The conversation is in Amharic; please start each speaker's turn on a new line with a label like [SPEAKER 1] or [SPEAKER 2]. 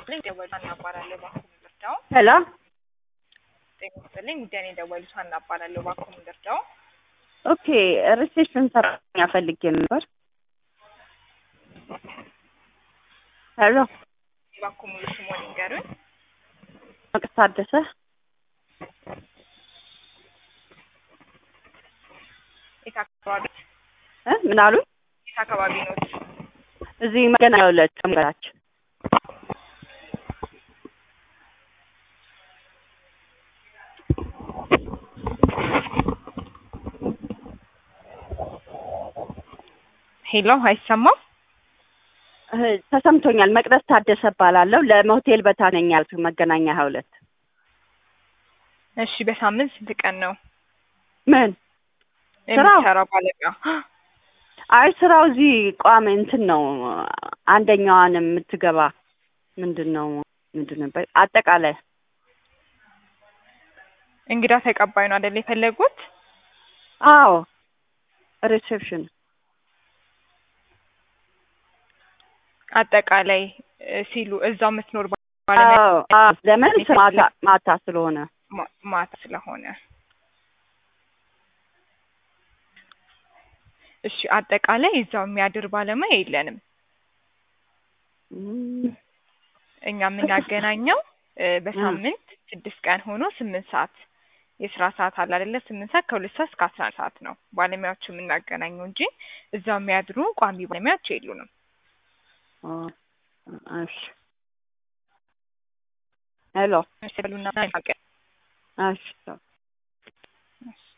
[SPEAKER 1] ይስጥልኝ ደወሉ ሀና እባላለሁ ባኮ ምንደርዳው
[SPEAKER 2] ሄሎ
[SPEAKER 1] ጤና ይስጥልኝ ጉዳይን የደወሉት ሀና እባላለሁ ባኮ ምንደርዳው
[SPEAKER 2] ኦኬ ሪሴፕሽን ሰራተኛ ፈልጌ ነበር ሄሎ
[SPEAKER 1] ባኮ ሙሉ ስሞን ይንገሩኝ
[SPEAKER 2] መቅስ ታደሰ
[SPEAKER 1] የት አካባቢ
[SPEAKER 2] እ ምን አሉ
[SPEAKER 1] የት አካባቢ ኖት
[SPEAKER 2] እዚህ መገናኛ ሁለት መንገዳችን
[SPEAKER 1] ሄሎ አይሰማም
[SPEAKER 2] እ ተሰምቶኛል መቅደስ ታደሰ እባላለሁ ለሞቴል በታ ነኝ ያልኩት መገናኛ ሀያ ሁለት
[SPEAKER 1] እሺ በሳምንት ስንት ቀን ነው
[SPEAKER 2] ምን ስራው?
[SPEAKER 1] የሚሰራው ባለቃ
[SPEAKER 2] አይ ስራው እዚህ ቋሚ እንትን ነው አንደኛዋን የምትገባ ምንድን ነው ምንድን ነበር አጠቃላይ
[SPEAKER 1] እንግዳ ተቀባይ ነው አይደል የፈለጉት
[SPEAKER 2] አዎ ሪሴፕሽን
[SPEAKER 1] አጠቃላይ እ ሲሉ እዛው የምትኖር ባለሙያ
[SPEAKER 2] አዎ አዎ ለምን ማታ ማታ ስለሆነ
[SPEAKER 1] ማ- ማታ ስለሆነ እሺ አጠቃላይ እዛው የሚያድር ባለሙያ የለንም
[SPEAKER 2] እም፣
[SPEAKER 1] እኛ የምናገናኘው እ በሳምንት ስድስት ቀን ሆኖ ስምንት ሰዓት የስራ ሰዓት አለ አይደለ ስምንት ሰዓት ከሁለት ሰዓት እስከ አስራ አንድ ሰዓት ነው ባለሙያዎቹ የምናገናኘው እንጂ እዛው የሚያድሩ ቋሚ ባለሙያዎች የሉንም
[SPEAKER 2] ኦ፣ እሺ ሄሎ
[SPEAKER 1] እሺ በሉና
[SPEAKER 2] እሺ